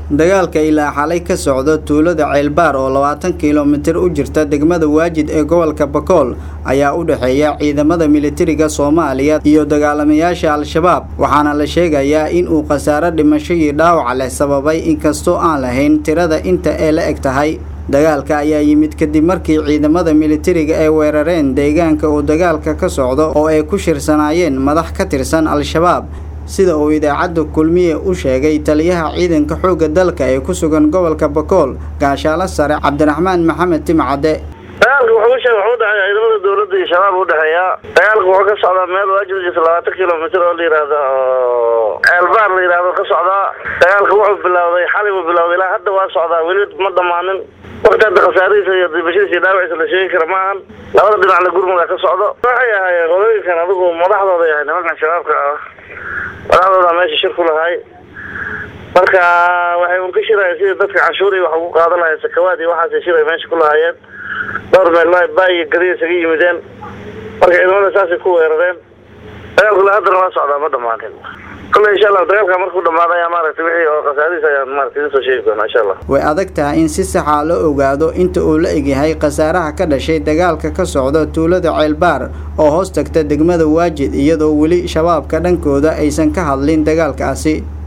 dagaalka ilaa xalay ka socda tuulada ceelbaar oo labaatan kilomitir u jirta degmada waajid ee gobolka bakool ayaa u dhexeeya ciidamada militariga soomaaliya iyo dagaalamayaasha al-shabaab waxaana la sheegayaa in uu khasaaro dhimasho iyo dhaawaca leh sababay inkastoo aan lahayn tirada inta ee la eg tahay dagaalka ayaa yimid kadib markii ciidamada militariga ay weerareen deegaanka uu dagaalka ka socdo oo ay ku shirsanaayeen madax ka tirsan al-shabaab sida uu idaacadda kulmiye u sheegay taliyaha ciidanka xoogga dalka ee ku sugan gobolka bakool gaashaalo sare cabdiraxmaan maxamed timcadde dagaalka wuxuu sheegay wuxuu udhexeeya ciidamada dawladda iyo shabaab udhexeeya dagaalka wuxuu ka socdaa meel waajib jirta labaatan kilomitr oo la yihahdo oo ceelbaar la yihahdo ka socdaa dagaalka wuxuu bilowday xalay buu bilowday ilaa hadda waa socdaa weli ma dhamaanin wakti hadda khasaarihiisa iyo dibashadiisa iyo dhaawaciisa la sheegi kara ma ahan labada dhinacna gurmuga ka socdo waxay ahaayeen qolooyinkan adigu madaxdooda yahay nimankan shabaabka ah madaxdooda meesha shir ku lahay marka waxay un ka shirayeen sidii dadka canshuur iyo wax ugu qaadan lahayen sakawaad iyo waxaasay shiray meesha ku lahaayeen dhowr meel baa iyo gadiya isaga yimideen marka ciidamada saasay ku weerareen dagaalkula haddana waa socdaa ma dhamaanin kule insha allah dagaalka markuu dhamaado ayaa maaragtay wixii oo khasaarihiis ayaan maaragtay idin soo sheegi doonaa insha allah way adag tahay in si saxa loo ogaado inta uu la egyahay khasaaraha ka dhashay dagaalka ka socda tuulada ceelbaar oo hoos tagta degmada waajid iyadoo weli shabaabka dhankooda aysan ka hadlin dagaalkaasi